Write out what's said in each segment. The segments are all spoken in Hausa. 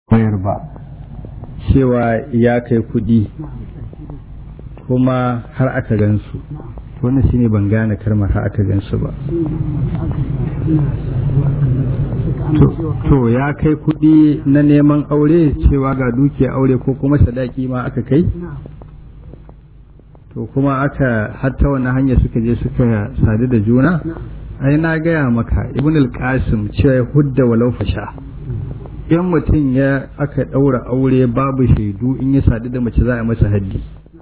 bayar ba cewa ya kai kuɗi kuma har aka gansu wannan shine ban gane kalmar har aka gansu ba to ya kai kuɗi na neman aure cewa ga dukiya aure ko kuma sadaki ma aka kai to kuma aka hatta wani hanya suka je suka sadu da juna ai na gaya maka ibn al-qasim cewa hudda walau fasha in mutum ya aka ɗaura aure babu shaidu in ya sadu da mace za a masa haddi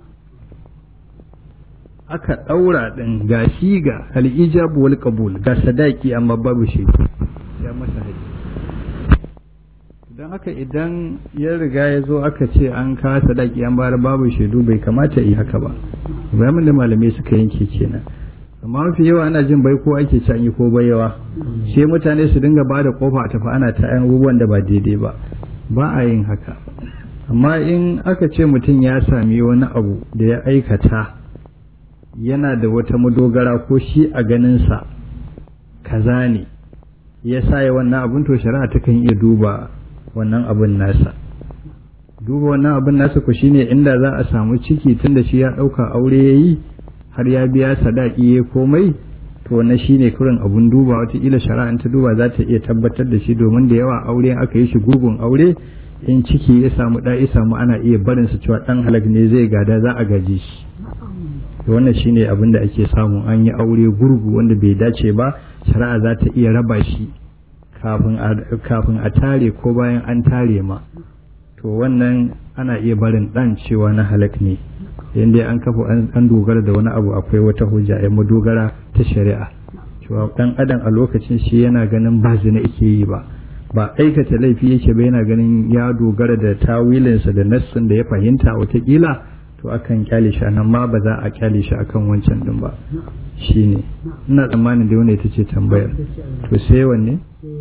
aka ɗaura ɗin ga shi ga al'ijabu wal qabul ga sadaki amma babu shaidu ya masa haddi don haka idan ya riga ya zo aka ce an kawo sadaki an bayar babu shaidu bai kamata yi haka ba bayan da malamai suka yanke kenan amma mafi yawa ana jin bai ko ake can yi ko bayawa sai mutane su dinga ba da kofa a tafi ana ta abubuwan da ba daidai ba ba a yin haka amma in aka ce mutum ya sami wani abu da ya aikata yana da wata madogara ko shi a ganinsa kaza ne ya sa ya wannan abin to shari'a ta kan iya duba wannan abin nasa duba wannan abin nasa ku shine inda za a samu ciki tunda shi ya ɗauka aure ya yi har ya biya sadaki ya komai to na shine kurin abun duba wataƙila shari'an ta duba za ta iya tabbatar da shi domin da yawa aure aka yi shi gurgun aure in ciki ya samu ɗa ya samu ana iya barin su cewa ɗan halak ne zai gada za a gaji shi wannan shine abin da ake samu an yi aure gurgu wanda bai dace ba shari'a za ta iya raba shi kafin a tare ko bayan an tare ma to wannan ana iya barin ɗan cewa na halak ne yadda an kafa an dogara da wani abu akwai wata hujja ya madogara ta shari'a cewa dan adam a lokacin shi yana ganin ba zina yake yi ba ba aikata laifi yake ba yana ganin ya dogara da tawilinsa da nassin da ya fahimta watakila to akan kyale shi nan ma ba za a kyale shi akan wancan din ba shine ina tsammanin da wannan ita ce tambayar to sai wanne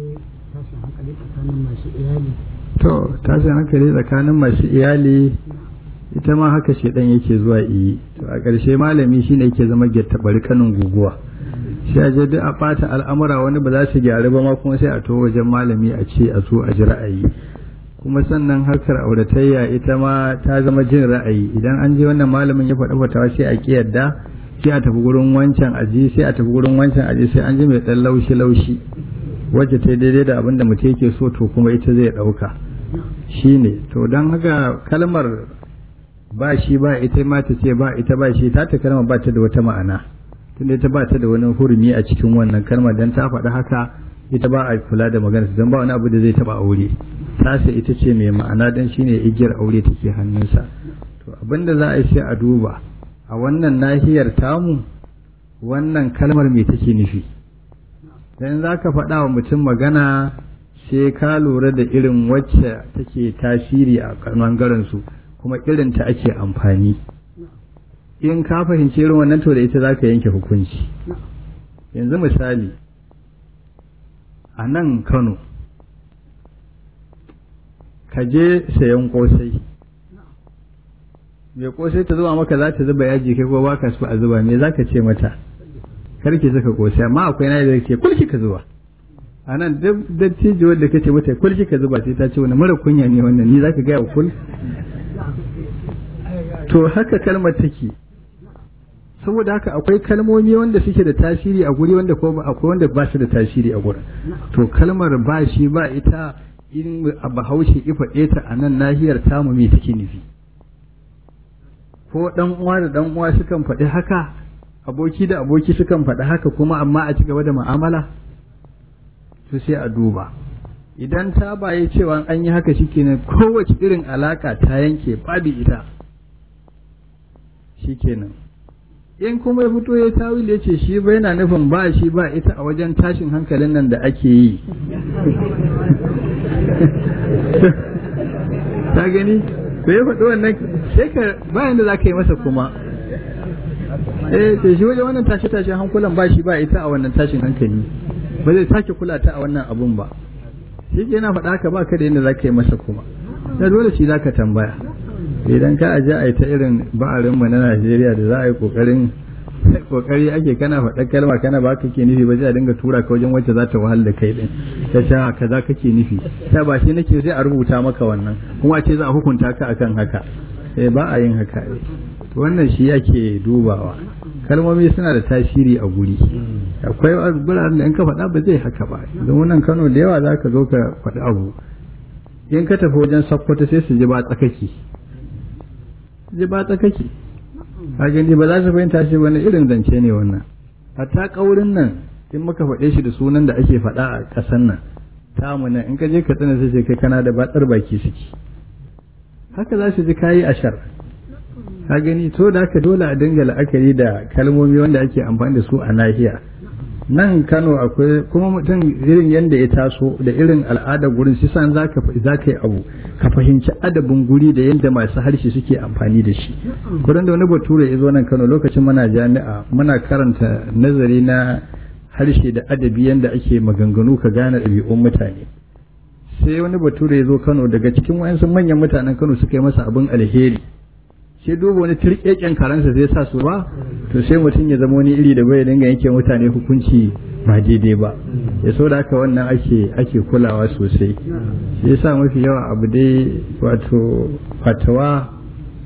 to tashin hankali tsakanin masu iyali ita ma haka shedan yake zuwa iyi to a ƙarshe malami shine yake zama bari kanin guguwa sai a je duk a ɓata al'amura wani ba za su gyaru ba ma kuma sai a to wajen malami a ce a so a ji ra'ayi kuma sannan harkar auratayya ita ma ta zama jin ra'ayi idan an je wannan malamin ya faɗi fatawa sai a kiyarda sai a tafi gurin wancan aji sai a tafi gurin wancan aji sai an ji mai ɗan laushi laushi wacce ta daidai da abin da mutum yake so to kuma ita zai ɗauka shine to don haka kalmar ba shi ba ita ma ta ce ba ita ba shi ta ta kalma ba ta da wata ma'ana tunda ita ba ta da wani hurumi a cikin wannan kalma dan ta faɗi haka ita ba a kula da magana dan ba wani abu da zai taba aure tasa ita ce mai ma'ana dan shine igiyar aure take hannunsa to abinda za a yi sai a duba a wannan nahiyar tamu wannan kalmar me take nufi dan za ka faɗa wa mutum magana sai ka lura da irin wacce take tasiri a ɓangaren su kuma irin ta ake amfani in ka fahimci irin wannan to da ita za ka yanke hukunci yanzu misali a nan kano ka je sayan kosai mai kosai ta zuba maka za ta zuba yaji kai ko baka so a zuba me za ka ce mata karki saka kosai amma akwai na da ke kulki ka zuba a nan dattijo wanda kace mata kulki ka zuba sai ta ce wani mara kunya ne wannan ni za ka gaya wa kul to haka kalmar take saboda haka akwai kalmomi wanda suke da tasiri a guri wanda ko akwai wanda ba su da tasiri a gurin to kalmar ba shi ba ita in a bahaushe ifa ta a nan nahiyar tamu me take nufi ko dan uwa da dan uwa sukan faɗi haka aboki da aboki sukan faɗi haka kuma amma a ci gaba da mu'amala to sai a duba idan ta baye cewa an yi haka shikenan kowace irin alaka ta yanke babu ita shikenan in kuma ya fito ya tawil ya ce shi bai na nufin ba shi ba ita a wajen tashin hankalin nan da ake yi ta gani ko ya faɗi wannan sai ka bayan da za ka yi masa kuma eh to shi wajen wannan tashi tashin hankulan ba shi ba ita a wannan tashin hankali ba zai sake kula ta a wannan abun ba shi ke yana faɗa ka ba ka da yadda za ka yi masa kuma na dole shi za ka tambaya idan ka aje a ta irin ba'arinmu na Najeriya da za a yi kokarin kokari ake kana faɗa kalma kana ba kake nufi ba sai a dinga tura ka wajen wacce za ta wahal da kai din ta sha kaza kake nufi ta ba shi nake sai a rubuta maka wannan kuma ce za a hukunta ka akan haka eh ba a yin haka wannan shi ake dubawa kalmomi suna da tasiri a guri akwai biranen da in ka faɗa ba zai haka ba don wannan kano da yawa za ka zo ka faɗi abu in ka tafi wajen sakkwato sai su ji ba tsakaki ji ba tsakaki a gani ba za su fahimta shi wani irin zance ne wannan hatta kaurin nan in muka faɗe shi da sunan da ake faɗa a ƙasan nan tamu nan in ka je ka tsina sai kai kana da batsar baki suke haka za su ji kayi ashar ka gani to da haka dole a dinga la'akari da kalmomi wanda ake amfani da su a nahiya nan Kano akwai kuma mutum irin yadda ya taso da irin al'adar gurin shi san za ka yi abu ka fahimci adabin guri da yadda masu harshe suke amfani da shi gurin da wani bature ya zo nan Kano lokacin muna jami'a muna karanta nazari na harshe da adabi yadda ake maganganu ka gane ɗabi'un mutane sai wani bature ya zo Kano daga cikin wayansu manyan mutanen Kano suka yi masa abin alheri sai duba wani turkeken karansa zai sa su ba to sai mutum ya zama wani iri da bai dinga yanke mutane hukunci ba daidai ba ya so da haka wannan ake ake kulawa sosai shi yasa mafi yawa abu dai wato fatawa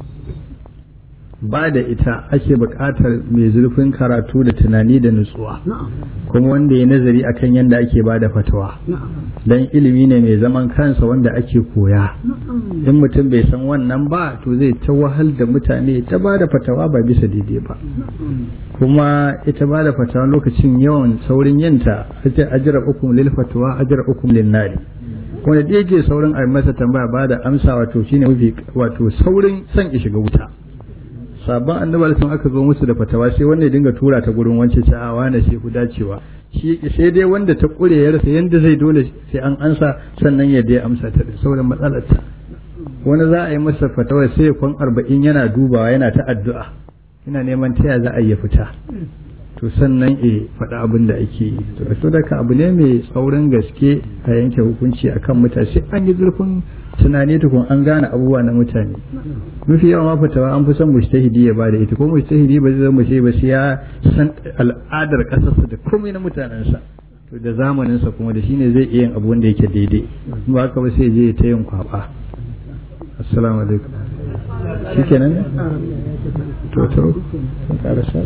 ba da ita ake buƙatar mai zurfin karatu da tunani da nutsuwa kuma wanda ya nazari akan yadda ake ba da fatawa don ilimi ne mai zaman kansa wanda ake koya in mutum bai san wannan ba to zai ta wahal da mutane ta ba da fatawa ba bisa daidai ba kuma ita ba da fatawa lokacin yawan saurin yinta ake ajira ukum lil fatawa ajira ukum lin nari wanda da yake saurin a masa tambaya ba da amsa wato shine mafi wato saurin son ya shiga wuta sabon annabar sun aka zo musu da fatawa sai wanda ya dinga tura ta gurin wance ta a wane sai ku dacewa shi sai dai wanda ta kure ya rasa yanda zai dole sai an ansa sannan ya dai amsa ta saboda matsalar ta wani za a yi masa fatawa sai kwan arba'in yana dubawa yana ta addu'a ina neman taya za a yi fita to sannan e faɗa abin da ake yi to so daga abu ne mai tsaurin gaske a yanke hukunci akan mutane sai an yi zurfin tunani tukun an gane abubuwa na mutane mafi yawa ma fatawa an fi son mujtahidi ya bada ita ko mujtahidi ba zai zama shi ba sai ya san al'adar kasarsa da komai na mutanensa to da zamaninsa kuma da shine zai iya yin abu wanda yake daidai ba haka ba sai je ta yin kwaba assalamu alaikum shikenan to to sun karasa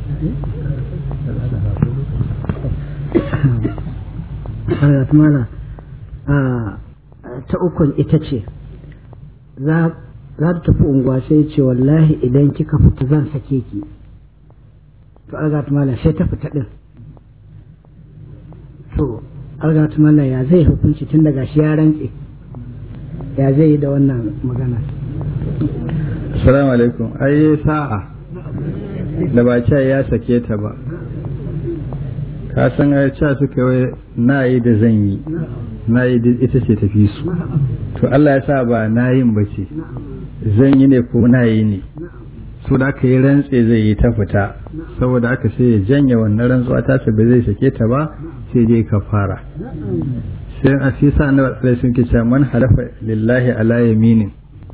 mana ta ukun ita ce za ta tafi unguwa sai ce wallahi idan kika fita zan sake ki to algatu mala sai ta fita din to algatu mala ya zai hukunci tun daga shi ya rantse ya zai yi da wannan magana assalamu alaikum ai sa'a da ba ya sake ta ba ka san ai cewa suka yi na yi da zan yi na yi da ita ce tafi su to Allah ya sa ba na yin ba ce zan yi ne ko na yi ne so da aka yi rantse zai yi ta fita saboda aka sai ya janye wannan rantsuwa ta ba zai sake ta ba sai dai ka fara sai a fi sa annabi alaihi sun kice man halafa lillahi ala yaminin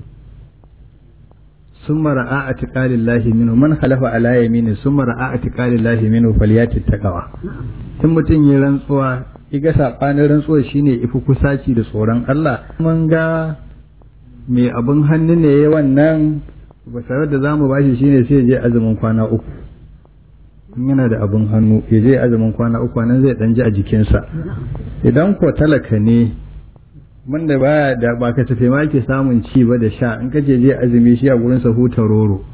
ثم رأى اعتقال الله منه من خلف على يمينه ثم رأى اعتقال الله منه فليات التقوى in mutum ya rantsuwa iga sabanin rantsuwa shine ifi kusaci da tsoron Allah mun ga mai abin hannu ne ya wannan ba tare da zamu bashi shine sai je azumin kwana uku in yana da abin hannu ya je azumin kwana uku nan zai dan ji a jikinsa idan ko talaka ne wanda baya da ba ka tafe ma ke samun ci ba da sha in kace je azumi shi a gurin sa huta roro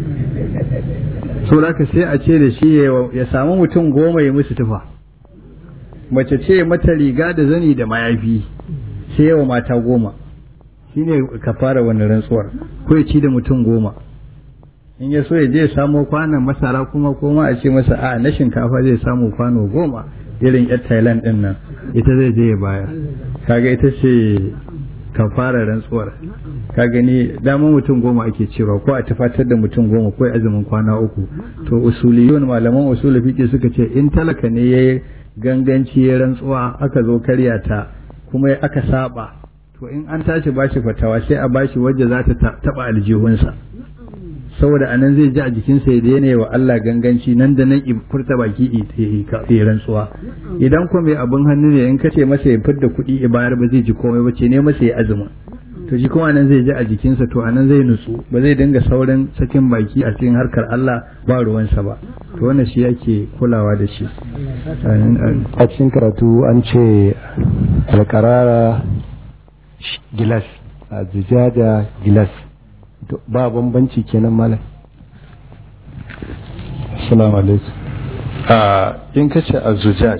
so ka sai a ce da shi ya samu mutum goma ya musu tufa mace ce mata riga da zani da mayafi sai yawa mata goma shine ka fara wannan rantsuwar ko ya ci da mutum goma in ya so ya je samo kwanan masara kuma koma a ce masa a na shinkafa zai samu kwano goma irin yar thailand din nan ita zai je ya bayar kaga ita ce ka fara rantsuwar ka gani dama mutum goma ake cewa ko a tafatar da mutum goma ko azumin kwana uku to usuliyun malaman usul fiqi suka ce in talaka ne yayi ganganci ya rantsuwa aka zo karya ta kuma aka saba to in an tashi bashi fatawa sai a bashi wadda za ta taba aljihunsa saboda anan zai ji a jikinsa ya daina wa Allah ganganci nan da nan furta baki ya rantsuwa idan kuma mai abin hannu ne in ka ce masa ya fidda kuɗi ya bayar ba zai ji komai ba ce ne masa ya azumin to shi kuma anan zai ji a jikinsa to anan zai nutsu ba zai dinga saurin sakin baki a cikin harkar Allah ba ruwansa ba to wannan shi yake kulawa da shi a cikin karatu an ce alkarara gilas a zujaja gilas ba bambanci kenan malam assalamu alaikum a in ka ce a zujaj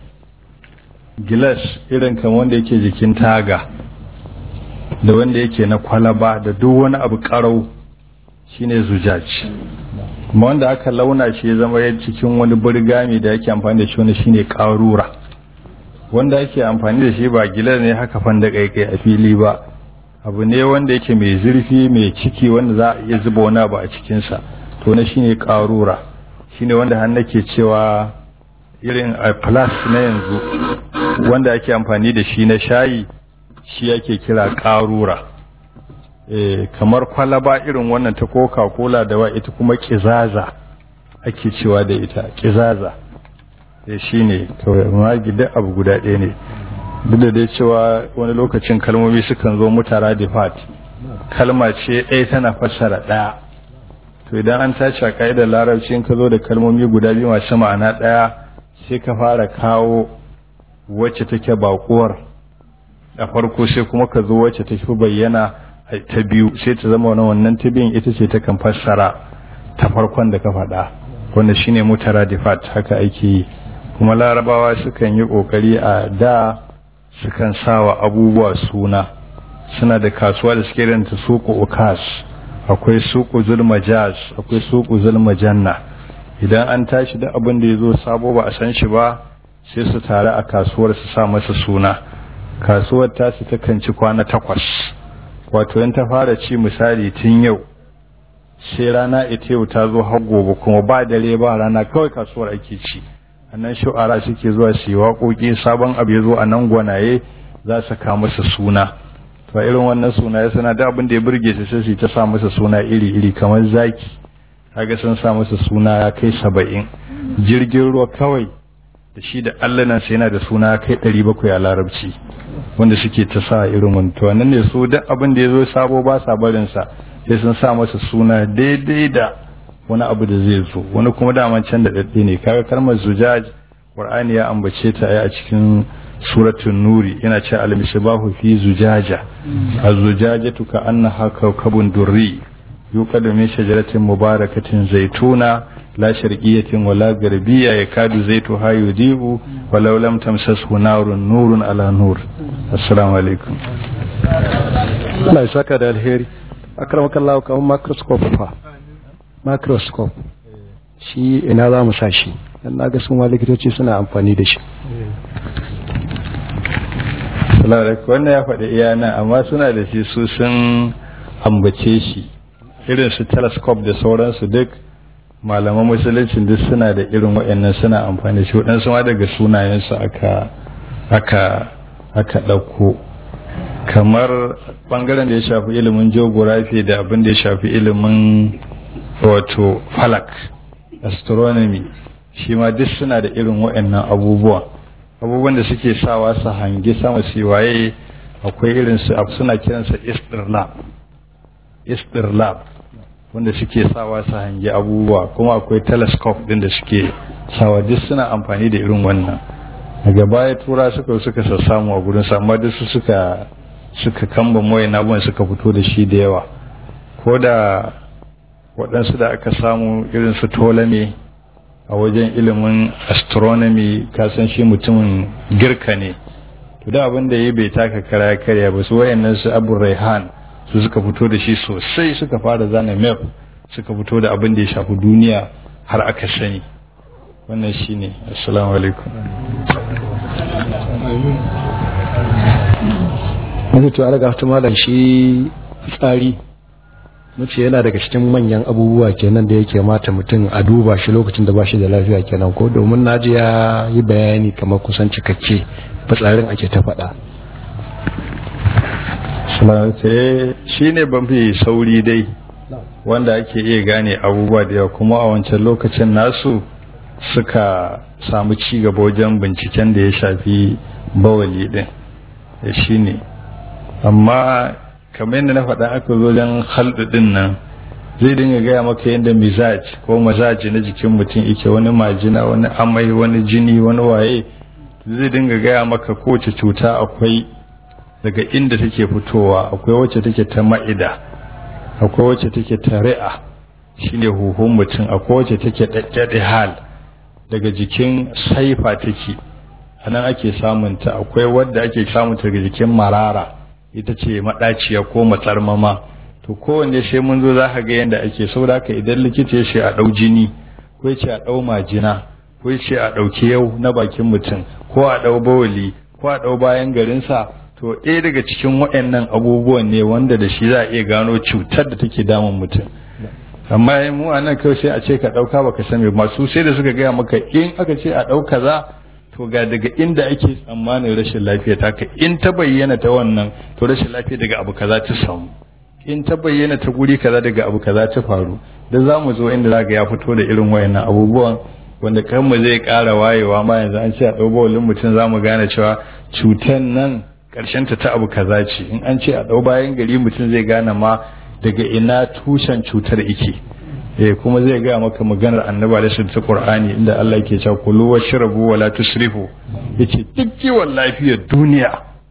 gilas irin kan wanda yake jikin taga da wanda yake na kwalaba da duk wani abu karau shine zujaj kuma wanda aka launa shi ya zama ya cikin wani burgami da yake amfani da shi wani shine karura wanda ake amfani da shi ba gilas ne haka fanda kaikai a fili ba abu ne wanda yake mai zurfi mai ciki wanda za a iya zuba wani abu a cikinsa to na shine karura shine wanda har nake cewa irin a plus na yanzu wanda ake amfani da shi na shayi shi yake kira karura e, kamar kwalaba irin wannan ta coca cola da wa ita kuma kizaza ake cewa da ita kizaza e, shi ne kawai duk abu guda ɗaya ne duk da dai cewa wani lokacin kalmomi sukan zo mutara difat kalma ce ɗaya tana fassara ɗaya to idan an tashi a ka'idar larabci in ka zo da kalmomi guda biyu masu ma'ana ɗaya sai ka fara kawo wacce take baƙuwar a farko sai kuma ka zo wacce ta fi bayyana ta biyu sai ta zama wani wannan ta biyun ita ce ta kan fassara ta farkon da ka faɗa wanda shine mutara difat haka ake yi kuma larabawa sukan yi ƙoƙari a da sukan sawa abubuwa suna suna da kasuwa da suke ranta suku ukas akwai suku zulmajaz akwai suku zulmajanna idan an tashi da abin da ya zo sabo ba a san shi ba sai su tare a kasuwar su sa masa suna kasuwar tasu takan ci kwana takwas wato in ta fara ci misali tun yau sai rana ita yau ta zo har gobe kuma ba dare ba rana kawai kasuwar ake ci annan shu'ara suke zuwa su yi waƙoƙi sabon abu ya zo a nan gwanaye za su ka masa suna to irin wannan suna ya sana da abin da ya burge su sai su ta sa masa suna iri iri kamar zaki kaga sun sa masa suna ya kai saba'in jirgin ruwa kawai da shi da allanan sai yana da suna ya kai ɗari bakwai a larabci wanda suke ta sa irin wani to wannan ne su duk abin da ya zo sabo ba sa barinsa sai sun sa masa suna daidai da wani abu da zai zo wani kuma daman can da daɗe ne kaga kalmar zujaj qur'ani ya ambace ta a cikin suratul nuri yana ce al-misbahu fi zujaja az-zujajatu ka annaha kawkabun durri yuqadu min shajaratin mubarakatin zaituna la sharqiyyatin wala garbiyya yakadu zaituha yudibu walau lam tamsashu narun nurun ala nur assalamu alaikum Allah ya saka da alheri akramakallahu kamar microscope fa microscope shi ina za mu sa shi dan na ga sun likitoci suna amfani da shi wannan ya faɗi iya nan amma suna da shi su sun ambace shi irin su telescope da sauransu duk malaman musulunci duk suna da irin waɗannan suna amfani da shi waɗansu ma daga sunayensu aka aka aka ɗauko kamar ɓangaren da ya shafi ilimin geography da abin da ya shafi ilimin wato falak astronomy shi ma duk suna da irin waɗannan abubuwa abubuwan da suke sawa su hangi sama su waye akwai irin su suna kiransa istirlab istirlab wanda suke sawa su hangi abubuwa kuma akwai telescope din da suke sawa duk suna amfani da irin wannan daga baya tura suka suka sassamu a gurin amma duk su suka suka kamba moye na suka fito da shi da yawa ko da waɗansu da aka samu irin su tolame a wajen ilimin astronomy kasan shi mutumin girka ne to da abin da ya bai taka kara karya ba su wayannan su abu raihan su suka fito da shi sosai suka fara zana map suka fito da abin da ya shafi duniya har aka sani wannan shi ne assalamu alaikum Mace to alaga malam shi tsari mace yana daga cikin manyan abubuwa kenan da yake mata mutum a duba shi lokacin da ba shi da lafiya kenan ko domin naji ya yi bayani kamar kusan cikakke fitsarin ake ta faɗa shi ne ban fi sauri dai wanda ake iya gane abubuwa da yawa kuma a wancan lokacin nasu suka samu ci gaba wajen binciken da ya shafi bawali din da shi ne amma kamar yadda na faɗa aka zo wajen halɗu din nan zai dinga gaya maka yadda mizaj ko mazaji na jikin mutum yake wani majina wani amai wani jini wani waye zai dinga gaya maka kowace cuta akwai daga inda take fitowa akwai wacce take ta ma'ida akwai wacce take ta ri'a shine huhun mutum akwai wacce take daddade hal daga jikin saifa take anan ake samunta akwai wadda ake samunta daga jikin marara ita ce maɗaciya ko matsarmama to kowanne sai mun zo za ka ga yadda ake saboda haka idan likita ya ce a ɗau jini ko ya ce a ɗau majina ko ya ce a ɗauki yau na bakin mutum ko a ɗau bawali ko a ɗau bayan garinsa to ɗaya daga cikin waɗannan abubuwan ne wanda da shi za a iya gano cutar da take damun mutum amma mu a nan kawai sai a ce ka ɗauka baka san me masu sai da suka gaya maka in aka ce a ɗau kaza to ga daga inda ake tsammanin rashin lafiya ta ka in ta bayyana ta wannan to rashin lafiya daga abu kaza ta samu in ta bayyana ta guri kaza daga abu kaza ta faru da za mu zo inda za ga ya fito da irin wayannan abubuwan wanda kanmu zai ƙara wayewa ma yanzu an ce a ɗau bawalin mutum za mu gane cewa cutan nan ta ta abu kaza ce in an ce a ɗau bayan gari mutum zai gane ma daga ina tushen cutar ike eh kuma zai gaya maka maganar annaba da ta qur'ani inda Allah yake cewa kulu washrabu wala tusrifu yace duk kiwon lafiyar duniya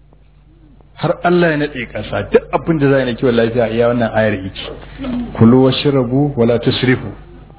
har Allah ya nade kasa duk abin da zai na kiwon lafiya iya wannan ayar yake kulu washrabu wala tusrifu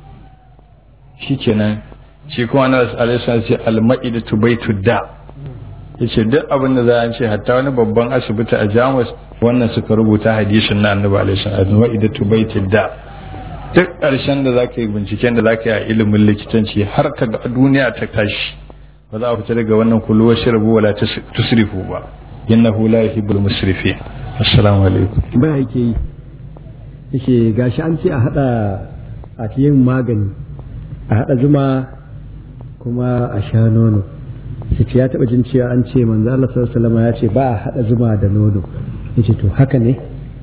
shikenan shi kuma na alaihi ce al-ma'idatu baitud da' yace duk abin da za a ce hatta wani babban asibiti a jamus wannan suka rubuta hadisin na annabi alaihi salatu wa idatu baitid da duk ƙarshen da zaka yi binciken da zaka yi a ilimin likitanci har ka ga duniya ta tashi ba za a fita daga wannan kullu wa shirbu wala tusrifu ba innahu la yuhibbul musrifin assalamu alaikum ba yake yi yake gashi an ce a hada a yin magani a hada zuma kuma a sha nono sai ya taba jin cewa an ce manzo Allah sallallahu alaihi ya ce ba a hada zuma da nono yace to haka ne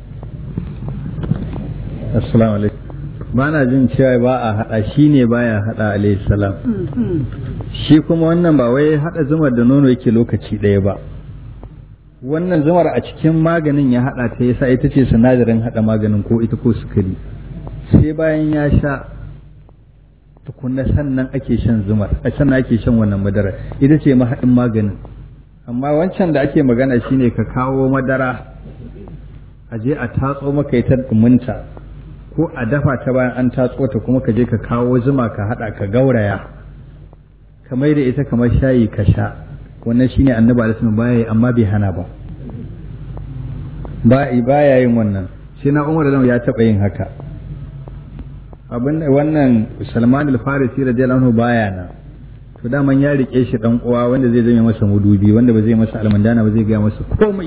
assalamu alaikum ba na jin cewa ba a hada shi ne baya hada alaihi salam shi kuma wannan ba wai hada zumar da nono yake lokaci ɗaya ba wannan zumar a cikin maganin ya hada ta yasa ita ce sinadarin hada maganin ko ita ko sukari sai bayan ya sha tukunna sannan ake shan zumar a sannan ake shan wannan madara ita ce mahaɗin maganin amma wancan da ake magana shine ka kawo madara a je a tatso maka ita duminta ko a dafa ta bayan an tatso ta kuma ka je ka kawo zuma ka haɗa ka gauraya ka mai da ita kamar shayi ka sha wannan shine annabi alaihi baya yi amma bai hana ba ba baya yin wannan sai na umar da ya taɓa yin haka abin wannan Salman al-Farisi radiyallahu anhu baya nan to daman ya rike shi dan uwa wanda zai zame masa mudubi wanda ba zai masa almandana ba zai ga masa komai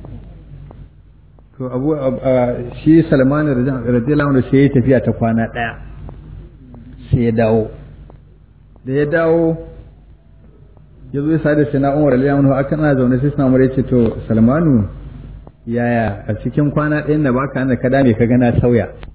to abu shi Salman radiyallahu anhu sai ya tafiya ta kwana daya sai ya dawo da ya dawo ya zo ya da sai na Umar radiyallahu anhu aka na zaune sai Umar ya ce to Salmanu yaya a cikin kwana ɗayan da baka da ka dame ka gana sauya